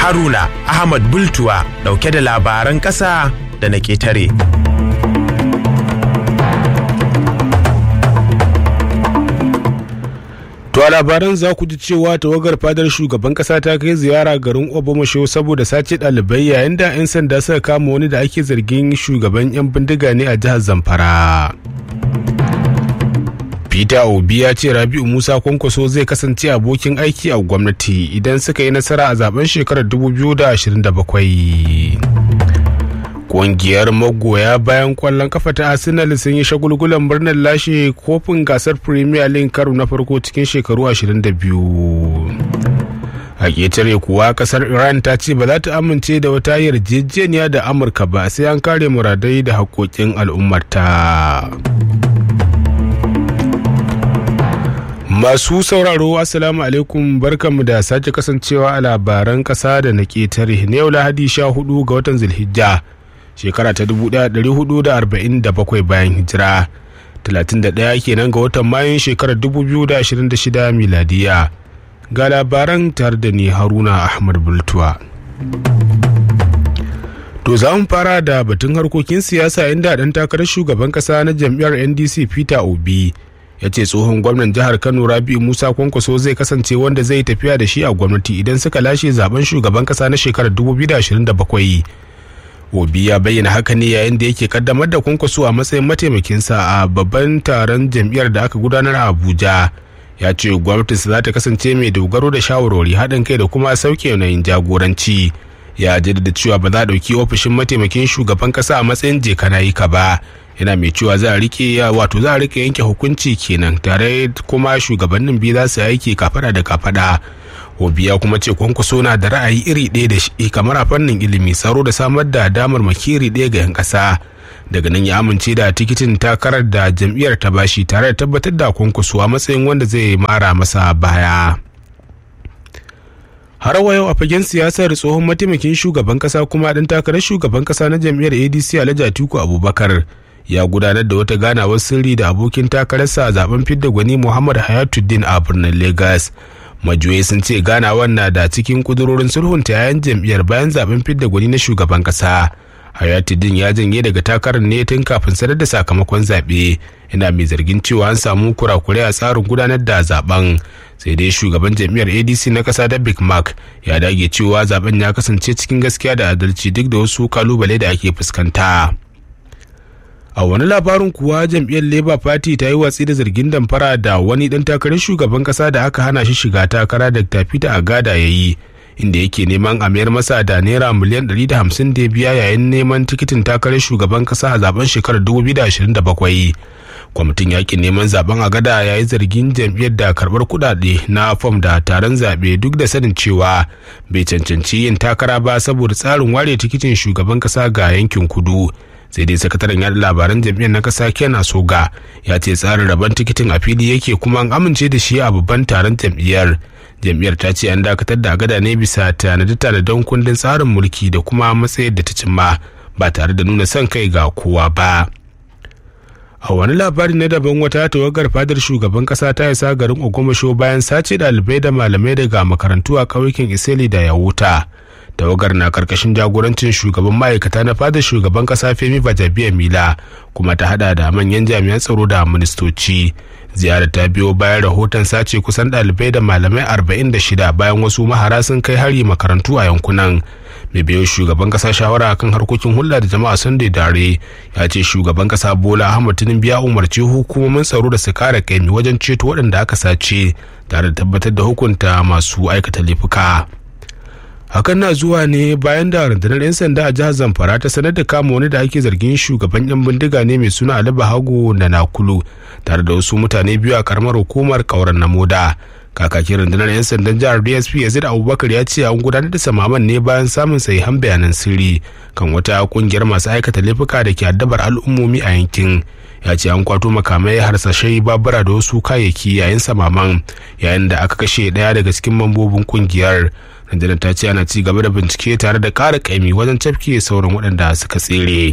Haruna Ahmad Bultuwa dauke da labaran ƙasa da na ƙetare. To a labaran za ku ji cewa tawagar fadar shugaban kasa ta kai ziyara garin Obamasho saboda sace ɗalibai yayin da 'yan sanda suka kama wani da ake zargin shugaban 'yan bindiga ne a jihar Zamfara. Peter Obi ya ce Rabi'u Musa Kwankwaso zai kasance abokin aiki a gwamnati idan suka yi nasara a zaben shekarar 2027. Ƙungiyar magoya bayan kwallon kafa ta Arsenal sun yi shagulgulan murnar lashe kofin gasar Premier League karo na farko cikin shekaru 22. A ƙetare kuwa kasar Iran ta ce ba za ta amince da wata yarjejeniya da Amurka ba sai an kare muradai da haƙoƙin al'ummarta. Masu sauraro Assalamu alaikum barkanmu da sake kasancewa a labaran ƙasa da na ƙetare na yau Lahadi 14 ga watan Zulhijja. shekara ta 1447 bayan hijira 31 kenan ga watan mayun shekarar 2026 miladiya ga labaran tare da ni haruna ahmad bultuwa to za mu fara da batun harkokin siyasa inda dan takarar shugaban kasa na jam'iyyar ndc peter obi ya ce tsohon gwamnan jihar kano rabi'u musa kwankwaso zai kasance wanda zai tafiya da shi a gwamnati idan suka lashe zaben shugaban kasa na shekarar 2027 obi ya bayyana haka ne yayin da yake kaddamar da kwankwaso a matsayin mataimakinsa a babban taron jam'iyyar da aka gudanar a abuja ya ce gwamnatinsa za ta kasance mai dogaro da shawarwari haɗin kai da kuma sauke yanayin jagoranci ya jaddada cewa ba za a ɗauki ofishin mataimakin shugaban ƙasa a matsayin jekanayika ba yana mai cewa za a rike wato za a rike yanke hukunci kenan tare kuma shugabannin biyu za su aiki kafada da kafada obi ya kuma ce kwankwaso na da ra'ayi iri ɗaya da shi kamar a fannin ilimi tsaro da samar da damar makiri ɗaya ga 'yan ƙasa daga nan ya amince da tikitin takarar da jam'iyyar ta bashi tare da tabbatar da kwankwaso a matsayin wanda zai mara masa baya har wa yau a fagen siyasar tsohon mataimakin shugaban kasa kuma ɗan takarar shugaban kasa na jam'iyyar adc alhaji atiku abubakar ya gudanar da wata ganawar sirri da abokin takararsa a zaben fidda gwani muhammad hayatuddin a birnin lagos majiyoyi sun ce ganawar na da cikin kudurorin sulhunta yayan jam'iyyar bayan zaben fidda gwani na shugaban kasa hayatuddin ya janye daga takarar ne tun kafin sanar da sakamakon zaɓe yana mai zargin cewa an samu kurakurai a tsarin gudanar da zaben sai dai shugaban jam'iyyar adc na kasa da big mark ya dage cewa zaben ya kasance cikin gaskiya da adalci duk da wasu kalubale da ake fuskanta a wani labarin kuwa jam'iyyar labour party ta yi watsi da zargin damfara da wani dan takarar shugaban kasa da aka hana shi shiga takara da peter agada ya yi inda yake neman a mayar masa da naira miliyan 150 da biya yayin neman tikitin takarar shugaban kasa a zaben shekarar 2027 kwamitin yakin neman zaben agada ya yi zargin jam'iyyar da karbar kudade na fom da taron zaɓe duk da sanin cewa bai cancanci yin takara ba saboda tsarin ware tikitin shugaban kasa ga yankin kudu sai dai sakataren yada labaran jam'iyyar na kasa kena soga ya ce tsarin rabon tikitin a fili yake kuma an amince da shi a babban taron jam'iyyar jam'iyyar ta ce an dakatar da agada ne bisa tanade-tanaden kundin tsarin mulki da kuma matsayar da ta cimma ba tare da nuna son kai ga kowa ba a wani labari na daban wata tawagar fadar shugaban kasa ta isa garin ogomasho bayan sace ɗalibai da malamai daga makarantu a ƙauyukan iseli da yawuta tawagar na karkashin jagorancin shugaban ma'aikata na fadar shugaban kasa femi bajabiya mila kuma ta hada da manyan jami'an tsaro da ministoci ziyarar ta biyo bayan rahoton sace kusan ɗalibai da malamai 46 bayan wasu mahara sun kai hari makarantu a yankunan mai biyo shugaban kasa shawara kan harkokin hulɗa da jama'a sunday dare ya ce shugaban kasa bola ahmad tinubu ya umarci hukumomin tsaro da su kara kaimi wajen ceto waɗanda aka sace tare da tabbatar da hukunta masu aikata laifuka hakan na zuwa ne bayan da rundunar 'yan sanda a jihar zamfara ta sanar da kama wani da ake zargin shugaban 'yan bindiga ne mai suna ali bahago da nakulu tare da wasu mutane biyu a karamar hukumar kauran na moda kakakin rundunar 'yan sandan jihar dsp yazid abubakar ya ce an gudanar da samaman ne bayan samun sahihan bayanan sirri kan wata kungiyar masu aikata laifuka da ke addabar al'ummomi a yankin ya ce an kwato makamai harsashai babura da wasu kayayyaki yayin samaman yayin da aka kashe daya daga cikin mambobin kungiyar rundunar ta ce ana ci gaba da bincike tare da ƙara ƙaimi wajen cafke sauran waɗanda suka tsere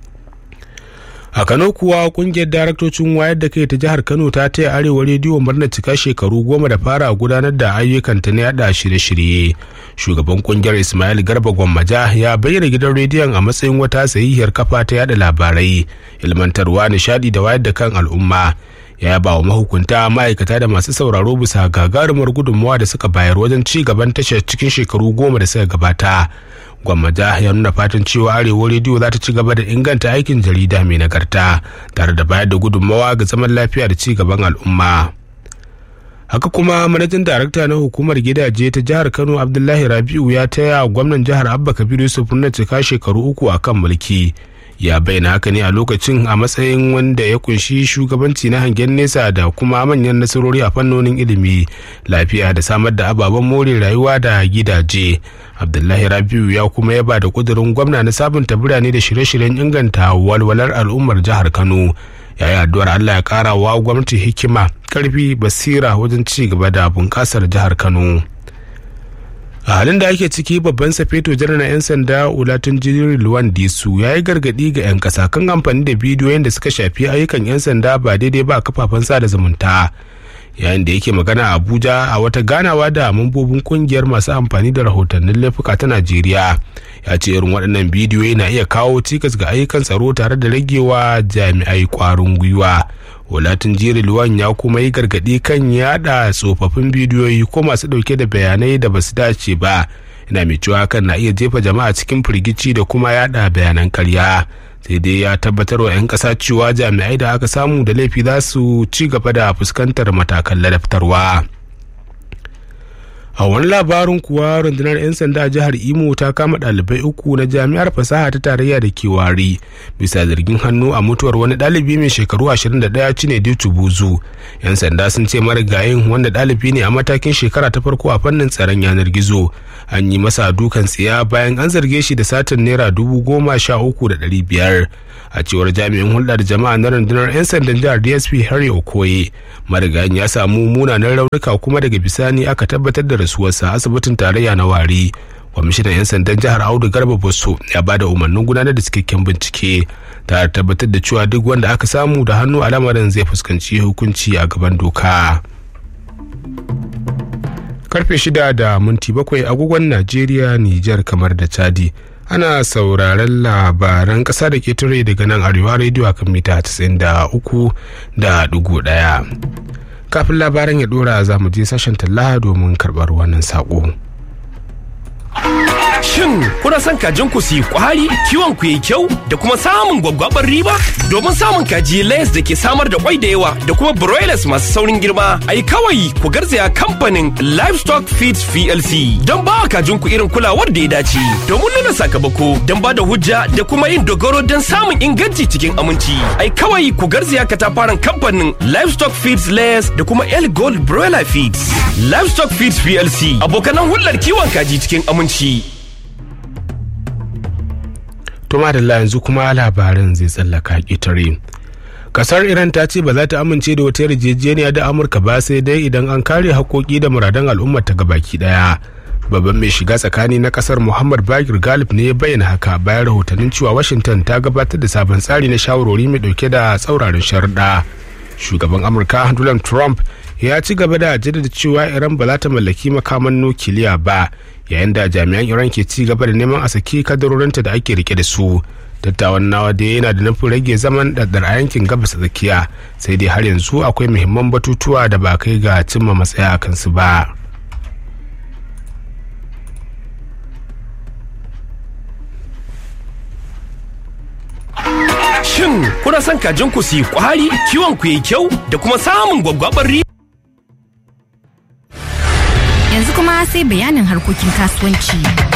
a kano kuwa kungiyar daraktocin wayar da kai ta jihar kano ta taya arewa rediyo murnar cika shekaru goma da fara gudanar da ayyukanta na yada shirye-shirye shugaban kungiyar ismail garba gwammaja ya bayyana gidan rediyon a matsayin wata sahihiyar kafa ta yada labarai ilmantarwa nishadi da wayar da kan al'umma ya ba wa mahukunta ma'aikata da masu sauraro bisa gagarumar gudunmawa da suka bayar wajen ci gaban tashar cikin shekaru goma da suka gabata gwammaja ya nuna fatan cewa arewa rediyo za ta ci gaba da inganta aikin jarida mai nagarta tare da bayar da gudunmawa ga zaman lafiya da ci gaban al'umma haka kuma manajan darakta na hukumar gidaje ta jihar kano abdullahi rabiu ya taya gwamnan jihar abba kabiru yusuf na cika shekaru uku a kan mulki ya bayyana haka ne a lokacin a matsayin wanda ya kunshi shugabanci na hangen nesa da kuma manyan nasarori a fannonin ilimi lafiya da samar da ababen more rayuwa da gidaje abdullahi rabiu ya kuma yaba da kudurin gwamna na sabunta birane da shirye-shiryen inganta walwalar al'ummar jihar kano yayi addu'ar allah ya kara wa gwamnati hikima karfi basira wajen ci gaba da bunƙasar jihar kano a halin da ake ciki babban safeto janar na 'yan sanda ulatun jirgin luwan disu ya yi gargadi ga 'yan kasa kan amfani da bidiyoyin da suka shafi ayyukan 'yan sanda ba daidai ba a kafafen sada zumunta yayin da yake magana a abuja a wata ganawa da mambobin kungiyar masu amfani da rahotannin laifuka ta najeriya ya ce irin waɗannan bidiyoyi na iya kawo cikas ga ayyukan tsaro tare da ragewa jami'ai ƙwarin gwiwa walatin jeri luwan ya kuma yi gargaɗi kan yada tsofaffin bidiyoyi ko masu ɗauke da bayanai da basu dace ba ina mai cewa hakan na iya jefa jama'a cikin firgici da kuma yada bayanan karya sai dai ya tabbatar wa 'yan ƙasa cewa jami'ai da aka samu da laifi za su ci gaba da fuskantar matakan ladabtarwa. a wani labarin kuwa rundunar 'yan sanda a jihar imo ta kama ɗalibai uku na jami'ar fasaha ta tarayya da ke wari bisa zargin hannu a mutuwar wani ɗalibi mai shekaru 21 cine dutu buzu 'yan sanda sun ce marigayin wanda ɗalibi ne a matakin shekara ta farko a fannin tsaron yanar gizo an yi masa dukan tsiya bayan an zarge shi da satin naira dubu goma sha uku da ɗari biyar a cewar jami'in hulɗar jama'a na rundunar 'yan sandan jihar dsp harry okoye marigayin ya samu munanan raunuka kuma daga bisani aka tabbatar da rasuwarsa asibitin tarayya na wari kwamishinan 'yan sandan jihar audu garba bosso ya ba da umarnin gudanar da cikakken bincike tare tabbatar da cewa duk wanda aka samu da hannu a lamarin zai fuskanci hukunci a gaban doka karfe shida da minti bakwai agogon najeriya nijar kamar da chadi ana sauraron labaran ƙasa da ketare daga nan arewa rediyo a kan mita 93 da dugu ɗaya kafin labaran ya dora za mu je sashen talla domin karɓar wannan saƙo. Shin kuna son kajin ku su yi kwari, kiwon ku yi kyau da kuma samun gwaggwabar riba? Domin samun kaji layers da ke samar da kwai da yawa da kuma broilers masu saurin girma, ai kawai ku garzaya kamfanin Livestock Feeds PLC don ba kajin ku irin kulawar da ya dace. Domin nuna sakamako don ba da hujja da kuma yin dogaro don samun inganci cikin aminci. Ai kawai ku garzaya katafaren kamfanin Livestock Feeds Layers da kuma El Gold Broiler Feeds. Livestock Feeds PLC abokanan hulɗar kiwon kaji cikin aminci. Tuma da yanzu kuma labarin zai tsallaka ƙetare. Kasar Iran ta ce ba za ta amince da wata yarjejeniya da Amurka ba sai dai idan an kare haƙoƙi da muradan al'ummar ta gabaki ɗaya. Babban mai shiga tsakani na kasar Muhammad Bakir Galib ne ya bayyana haka bayan rahotannin cewa Washington ta gabatar da sabon tsari na shawarwari mai ɗauke da tsauraran sharuɗa. Shugaban Amurka Donald Trump ya ci gaba da jaddada cewa Iran ba za ta mallaki makaman nukiliya ba yayin da jami'an iran ke ci gaba da neman a saki kadarorinta da ake rike da su dattawan nawa da yana da nufin rage zaman ɗaɗɗar a yankin gabas tsakiya sai dai har yanzu akwai muhimman batutuwa da ba kai ga cimma matsaya a kansu ba Shin kuna son kajin ku su yi kwari, kiwon ku yi kyau da kuma samun gwaggwabar riba? Yanzu kuma sai bayanin harkokin kasuwanci.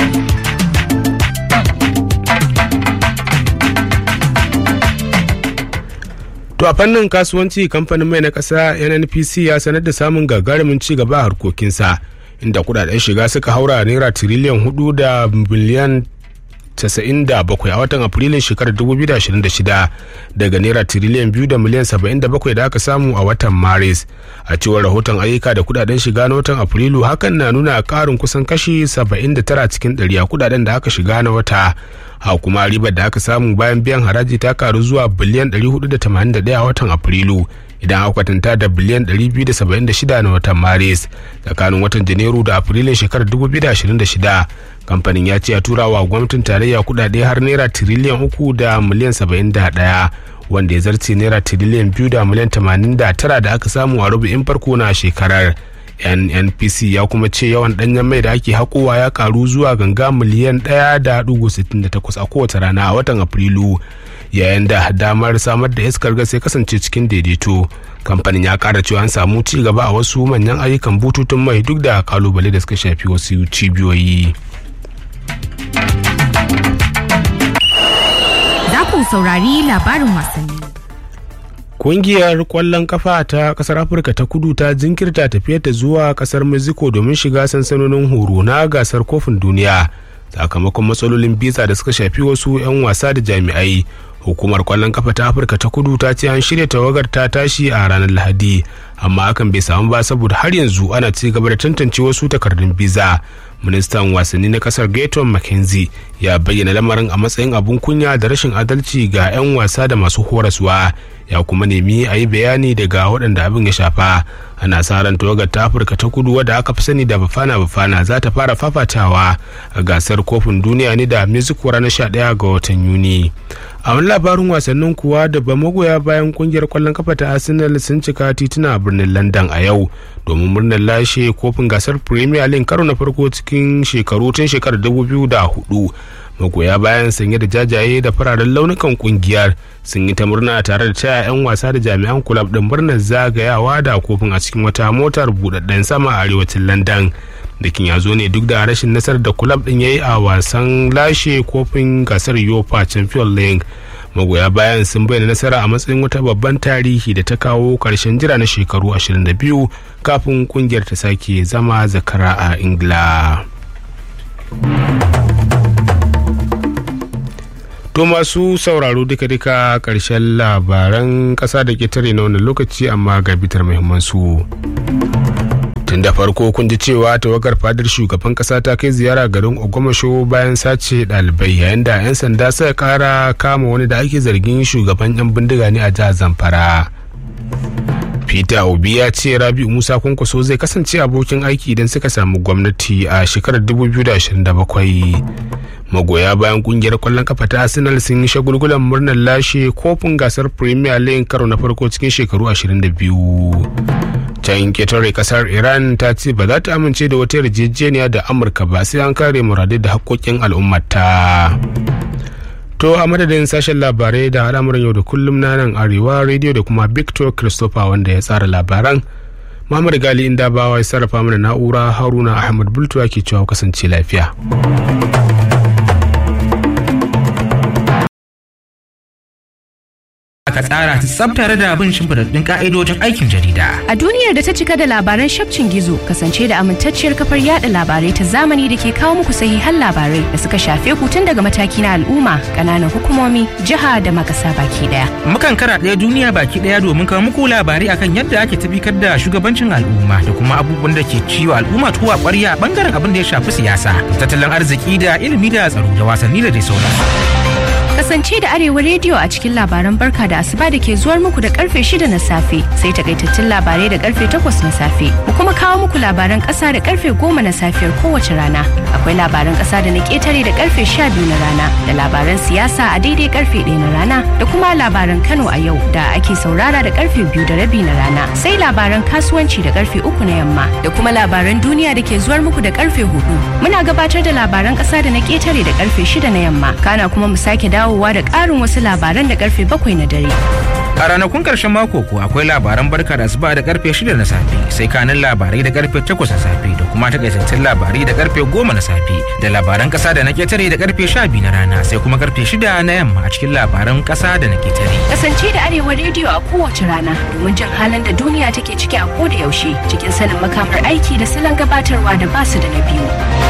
To a fannin kasuwanci kamfanin mai na ƙasa NNPC ya sanar da samun gagarumin ci gaba a harkokinsa inda kudaden shiga suka haura naira tiriliyan hudu da biliyan 97 a watan afrilun shekarar 2026 daga naira tiriliyan 2 da miliyan 77 da aka samu a watan maris a cewar rahoton ayyuka da kudaden shiga na watan afrilu hakan na nuna karin kusan kashi 79 cikin 100 a kudaden da aka shiga na wata ha kuma ribar da aka samu bayan biyan haraji ta karu zuwa biliyan 481 a watan afrilu idan aka kwatanta da biliyan 276 na watan maris tsakanin watan janairu da afrilun shekarar 2026 kamfanin ya ce ya tura wa gwamnatin tarayya kudade har naira tiriliyan uku da miliyan 71 wanda ya zarce naira tiriliyan biyu da miliyan 89 da aka samu a rubu'in farko na shekarar nnpc ya kuma ce yawan danyen mai da ake haƙowa ya karu zuwa ganga miliyan 1.68 a kowace rana a watan afrilu yayin da damar samar da iskar gas ya kasance cikin daidaito kamfanin ya kara cewa an samu ci gaba a wasu manyan ayyukan bututun mai duk da kalubale da suka shafi wasu cibiyoyi Za ku saurari labarin wasanni. Kungiyar kwallon kafa ta kasar Afirka ta kudu ta jinkirta tafiyarta zuwa kasar Mexico domin shiga sansanonin horo na gasar kofin duniya sakamakon matsalolin biza da suka shafi wasu 'yan wasa da jami'ai. Hukumar kwallon kafa ta Afirka ta kudu ta ce an shirya tawagar ta tashi a ranar Lahadi, amma hakan bai samu ba saboda har yanzu ana ci gaba da tantance wasu takardun biza. ministan wasanni na kasar Gaton McKenzie ya bayyana lamarin a matsayin abun kunya da rashin adalci ga 'yan wasa da masu horaswa ya kuma nemi a yi bayani daga waɗanda abin ya shafa ana sa ran tawagar ta afirka ta kudu wadda aka fi sani da bafana bafana za ta fara fafatawa a gasar kofin duniya ne da mexico ranar 11 ga watan yuni a wani labarin wasannin kuwa da ba magoya bayan kungiyar kwallon kafa ta arsenal sun cika tituna a birnin london a yau domin murnar lashe kofin gasar premier league karo na farko cikin shekaru tun shekarar 2004 magoya bayan sanye da jajaye da fararen launukan kungiyar sun yi ta murna tare da taya 'yan wasa da jami'an kulab din murnar zagayawa da kofin a cikin wata motar budadden sama a arewacin london dakin ya zo ne duk da rashin nasarar da kulab din ya yi a wasan lashe kofin gasar yofa champion league magoya bayan sun bayyana nasara a matsayin wata babban tarihi da ta kawo karshen jira na shekaru 22 kafin kungiyar ta sake zama zakara a ingila To masu sauraro duka-duka ƙarshen labaran ƙasa da ƙetare na wannan lokaci amma ga bitar muhimmansu. Tun da farko kun ji cewa tawagar fadar shugaban ƙasa ta kai ziyara garin Ogomasho bayan sace ɗalibai yayin da 'yan sanda suka ƙara kama wani da ake zargin shugaban 'yan bindiga ne a jihar Zamfara. Peter Obi ya ce Rabi'u Musa Kwankwaso zai kasance abokin aiki idan suka samu gwamnati a shekarar 2027. magoya bayan kungiyar kwallon kafa ta arsenal sun yi shagulgulan murnar lashe kofin gasar premier league karo na farko cikin shekaru 22 can ketare kasar iran ta ce ba za ta amince da wata yarjejeniya da amurka ba sai an kare muradai da haƙƙoƙin al'ummata to a madadin sashen labarai da al'amuran yau da kullum na nan arewa radio da kuma victor christopher wanda ya tsara labaran Muhammad Gali inda bawa ya sarrafa mana na'ura Haruna Ahmad Bultuwa ke cewa kasance lafiya. aka tsara ta tsab tare da bin shimfiɗaɗɗun ka'idojin aikin jarida. A duniyar da ta cika da labaran shafcin gizo kasance da amintacciyar kafar yada labarai ta zamani da ke kawo muku sahihan labarai da suka shafe ku tun daga mataki na al'umma, ƙananan hukumomi, jiha da makasa baki daya. Mukan kara ɗaya duniya baki ɗaya domin kawo muku labarai akan yadda ake tabbatar da shugabancin al'umma da kuma abubuwan da ke ciwo al'umma tuwa ƙwarya bangaren abin da ya shafi siyasa, tattalin arziki da ilimi da tsaro da wasanni da dai sauransu. Kasance da Arewa rediyo a cikin labaran barka da asuba da ke zuwar muku da karfe shida na safe sai takaitattun labarai da karfe takwas na safe. Mu kuma kawo muku labaran kasa da karfe goma na safiyar kowace rana. Akwai labaran kasa da na ketare da karfe sha biyu na rana da labaran siyasa a daidai karfe ɗaya na rana da kuma labaran Kano a yau da ake saurara da karfe biyu da rabi na rana. Sai labaran kasuwanci da karfe uku na yamma da kuma labaran duniya da ke zuwar muku da karfe hudu. Muna gabatar da labaran kasa da na ketare da karfe shida na yamma. Kana kuma mu sake dawo dawowa da ƙarin wasu labaran da karfe bakwai na dare. A ranakun karshen mako ko akwai labaran barka da asuba da karfe shida na safe sai kanin labarai da karfe takwas na safe da kuma takaitattun labarai da karfe goma na safe da labaran kasa da na ketare da karfe sha biyu na rana sai kuma karfe shida na yamma a cikin labaran kasa da na ketare. Kasance da Arewa rediyo a kowace rana domin jin halin da duniya take ciki a koda yaushe cikin sanin makamar aiki da salon gabatarwa da basu da na biyu.